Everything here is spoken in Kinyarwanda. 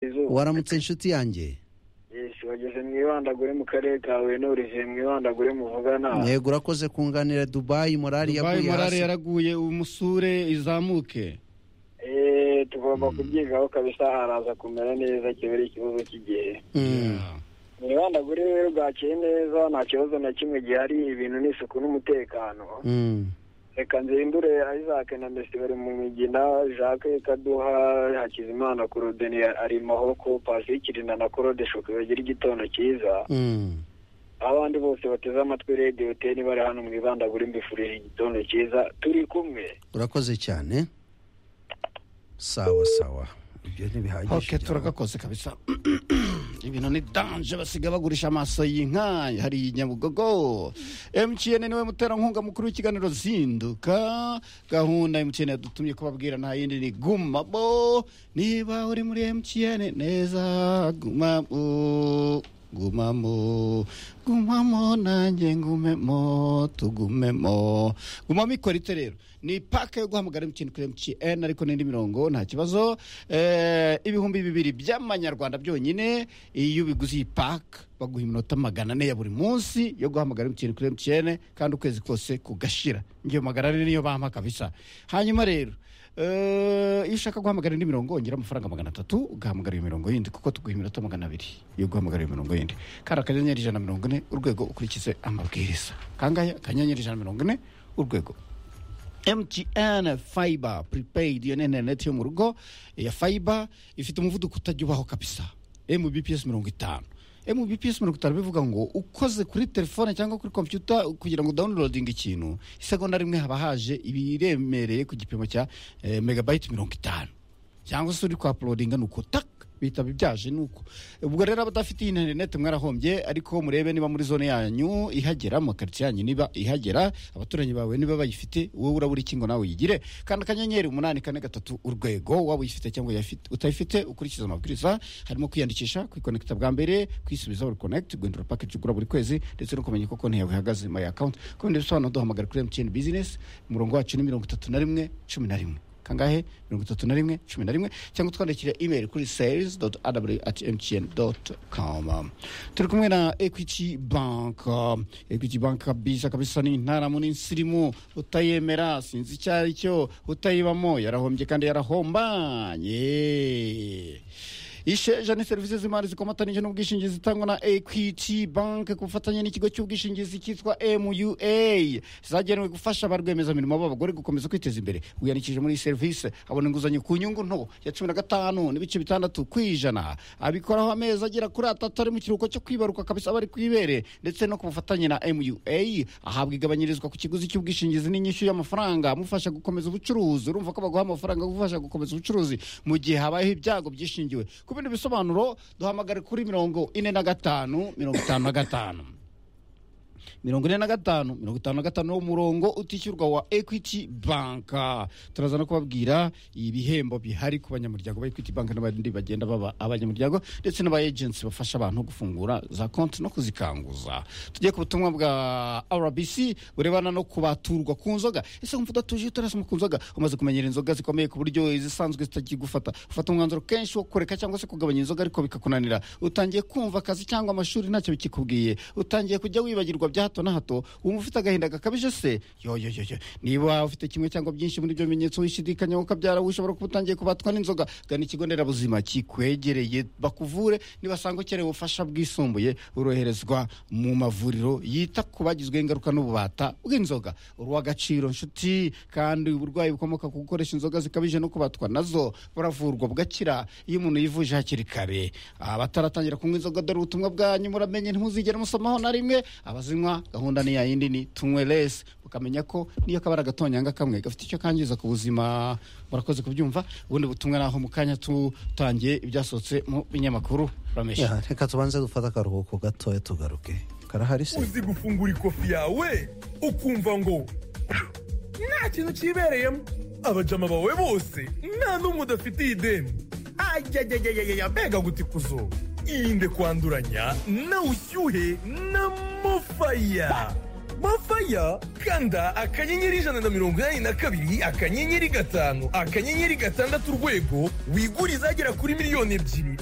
izuba waramutse inshuti yanjye Yesu, wageze mwibandagure mu karere kawe nurije mwibandagure muvugana yego urakoze kunganira dubayi morali dubayi yaguye morale hasi yaraguye umusure izamuke Eh, tugomba kubyigaho kabisa haraza kumera neza kibera ikibazo cy'igihe Mm. Yeah. mwibandagure rero bwakeye neza nta kibazo na kimwe gihari ibintu ni isuku n'umutekano Mm. reka nzindure isaac na messi bari mu migina jacques kaduha hakizimana korodeni ari mahoko pasikirinda na korode shoke bagira igitondo cyiza Mm. abandi bose bateze amatwi radiyo teni bari hano mwibandagure mbifurije igitondo cyiza turi kumwe urakoze cyane sawa sawa ibyo ntibihagije ok turagakoze kabisa ibintu ni danje basiga bagurisha amaso y'inka hari i nyabugogo mtn niwe muterankunga mukuru w'ikiganiro zinduka gahunda mtn yadutumye kubabwira nta yindi ni gumabo niba uri muri mtn neza gumabo gumamo gumamo nanjye ngumemo tugumemo gumamo ikora ite rero ni paka yo guhamagara mtn kuri mtn ariko n'indi mirongo nta kibazo eh, ibihumbi bibiri by'amanyarwanda byonyine iyo ubiguze iyi paka baguha iminota magana ane ya buri munsi yo guhamagara mtn kuri mtn kandi ukwezi kose kugashira ngiyo magana ane niyo bampa kabisa hanyuma rero eh, iyo ushaka guhamagara indi mirongo ongera amafaranga magana atatu ugahamagara iyo mirongo yindi kuko tuguha iminota magana abiri yo guhamagara iyo mirongo yindi kandi akanyenyeri ijana na mirongo ine urwego ukurikize amabwiriza kangaya akanyenyeri ijana na mirongo ine urwego mtn fiber prepaid iyo ni interineti yo mu rugo ya fiber ifite umuvuduko utajya ubaho kabisa mbps mirongo itanu mbps mirongo itanu bivuga ngo ukoze kuri telefone cyangwa kuri kompiyuta kugira ngo downloading ikintu isegonda rimwe haba haje ibiremereye ku gipimo cya eh, megabayiti mirongo itanu cyangwa se uri kwa uploadinga ni uko tak bitaba ibyaje ni uko ubwo rero abadafite iyi interineti mwarahombye ariko murebe niba muri zone yanyu ihagera amakaritsiye yanyu niba ihagera abaturanyi bawe niba bayifite wowe urabura iki ngo nawe uyigire kanda akanyenyeri umunani kane gatatu urwego waba uyifite cyangwa uyafite- utayifite ukurikiza amabwiriza harimo kwiyandikisha kwikonekita bwa mbere kwisubiza buri konekiti guhindura pakeji ugura buri kwezi ndetse no kumenya uko konti yawe ihagaze my account ku bindi bisobanuro duhamagara kuri mtn business umurongo wacu ni mirongo itatu na rimwe cumi na rimwe kangahe mirongo itatu na rimwe cumi na rimwe cyangwa twandikira email kuri sales aw at mtn com turi kumwe na equity bank equity bank kabisa kabisa ni intaramu n'insirimu utayemera sinzi icyo ari cyo utayibamo yarahombye kandi yarahombaye isheja ni serivisi z'imari zikomatanyije n'ubwishingizi zitangwa na equity bank ku bufatanye n'ikigo cy'ubwishingizi cyitwa mua zagenewe gufasha ba rwiyemezamirimo b'abagore gukomeza kwiteza imbere wiyandikije muri iyi serivisi abona inguzanyo ku nyungu nto ya cumi na gatanu n'ibice bitandatu ku ijana abikoraho amezi agera kuri atatu ari mu kiruhuko cyo kwibaruka kabisa bari ku ibere ndetse no ku bufatanye na mua ahabwa igabanyirizwa ku kiguzi cy'ubwishingizi n'inyishyu y'amafaranga amufasha gukomeza ubucuruzi urumva ko baguha amafaranga agufasha gukomeza ubucuruzi mu gihe habayeho ibyago byishingiwe ku bindi bisobanuro duhamagare kuri mirongo ine na gatanu mirongo itanu na gatanu mirongo ine na gatanu mirongo itanu na gatanu wo murongo utishyurwa wa equity bank turaza no kubabwira ibihembo bihari ku banyamuryango ba equity bank n'abandi bagenda baba abanyamuryango ndetse n'aba agency bafasha abantu gufungura za konti no kuzikanguza tugiye ku butumwa bwa rbc burebana no kubaturwa ku nzoga ese wumva udatuje iyo utarasoma ku nzoga umaze kumenyera inzoga zikomeye ku buryo izisanzwe zitakigufata ufata umwanzuro kenshi wo kureka cyangwa se kugabanya inzoga ariko bikakunanira utangiye kumva akazi cyangwa amashuri ntacyo bikikubwiye utangiye kujya wibagirwa bya hato na hato wumva ufite agahinda gakabije se yoyoyoyo niba ufite kimwe cyangwa byinshi muri ibyo bimenyetso wishidikanyaho ukabyara ushobora kuba utangiye kubatwa n'inzoga gana ikigo nderabuzima kikwegereye bakuvure nibasanga ukeneye ubufasha bwisumbuye uroherezwa mu mavuriro yita ku bagizweho ingaruka n'ububata bw'inzoga urw'agaciro nshuti kandi uburwayi bukomoka ku gukoresha inzoga zikabije no kubatwa nazo buravurwa bugakira iyo umuntu yivuje hakiri kare abataratangira kunywa inzoga dore ubutumwa bwanyu muramenye ntuzigere musomaho na rimwe abazinywa gahunda ni ya yindi ni tunywe lesi ukamenya ko niyo kabara gatonyanga kamwe gafite icyo kangiza ku buzima murakoze kubyumva ubundi butumwa naho mu kanya tutangiye ibyasohotse mu binyamakuru ramesha Yeah, reka tubanze dufate akaruhuko gatoya tugaruke karahari se uzi gufungura ikofi yawe ukumva ngo nta kintu kibereyemo abajama bawe bose nta n'umwe udafitiye ideni ajyajyajyajya mbega gutikuzo irinde kwanduranya na ushyuhe na mufaya mafaya kanda akanyenyeri ijana na mirongo inani na kabiri akanyenyeri gatanu akanyenyeri gatandatu urwego wigure izagera kuri miliyoni ebyiri